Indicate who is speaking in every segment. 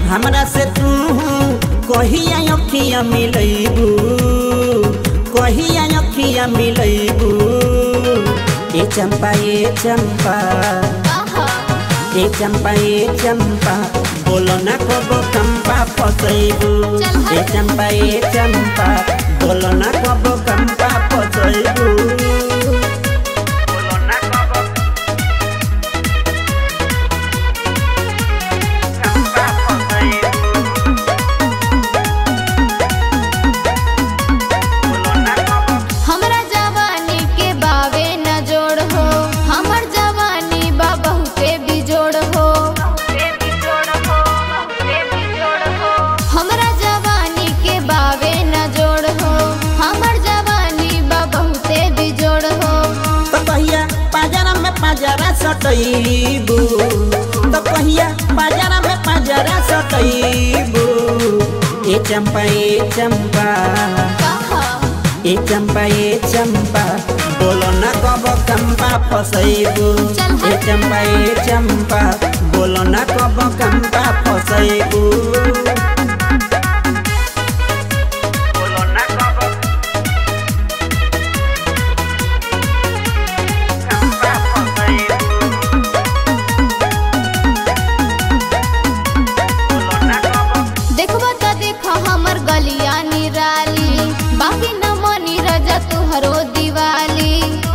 Speaker 1: हमरा से तू कहिया अखिया मिलैबू कहिया अखिया मिलैबू ए चंपा ए चंपा ए चंपा ए चंपा बोलो ना कबो कंपा फसैबू ए चंपा ए चंपा बोलो ना कबो कंपा फसैबू बोलो ना कबो कंपा फसैबू बोलो ना कबो
Speaker 2: हमरा जवानी के बावे न जोड़ हो हमर जवानी बा बहुते बिजोड़ हो हमरा जवानी के बावे न जोड़ हो हमर जवानी बा बहुते बिजोड़ हो
Speaker 1: तो कहिया पाजरा में पाजरा सटैबू तो कहिया पाजरा में पाजरा सटैबू ए चंपा ए चंपा
Speaker 2: कहा
Speaker 1: ए चंपा ए चंपा बोलो ना कब कंपा फसैबू ए चंपा ए चंपा बोलो ना कब कंपा फसैबू बोलो ना कब कंपा फसैबू बोलो ना कब
Speaker 2: देखबा त देख हमर गलिया निराली बाकी न मनी रजा तुहरो दिवाली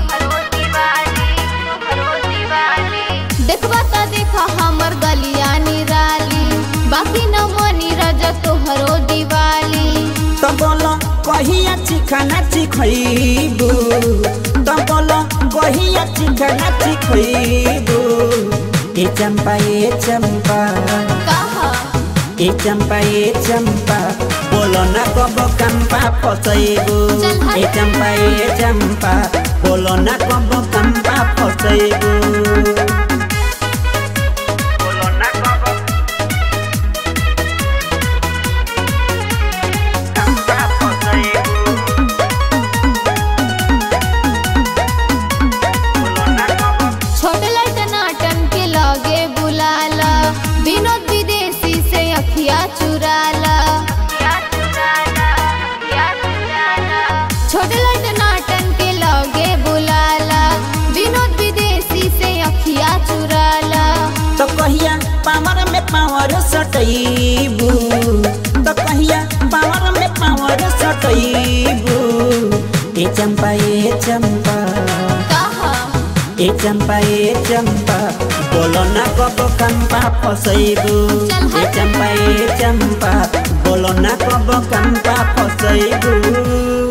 Speaker 2: देखबा त देख हमर गलिया निराली बाकी न मनी रजा तुहरो दिवाली
Speaker 1: तो बोलो कहिया चिखाना चिखैबू तो बोलो कहिया चिखाना चिखैबू ए चंपा ए चंपा
Speaker 2: कहा
Speaker 1: ए चंपा ए चंपा बोलो ना कब कंपा फसैबू ए चंपा ए चंपा बोलो ना कब कंपा फसैबू बोलो ना कब कंपा फसैबू बोलो ना कब
Speaker 2: छोट लट नाटन के लगे बुलाला विनोद विदेशी से अखिया चुराला छोट लट नाटन के लगे बुलाला विनोद विदेशी से अखिया चुराला
Speaker 1: तो कहिया पावर में पावर सटैबू तो कहिया पावर में पावर सटैबू ए चंपा ए चंपा
Speaker 2: कहा
Speaker 1: ए चंपा ए चंपा बोलो ना कब कंपा फसैबू ए चंपा ए चंपा बोलो ना कब कंपा फसैबू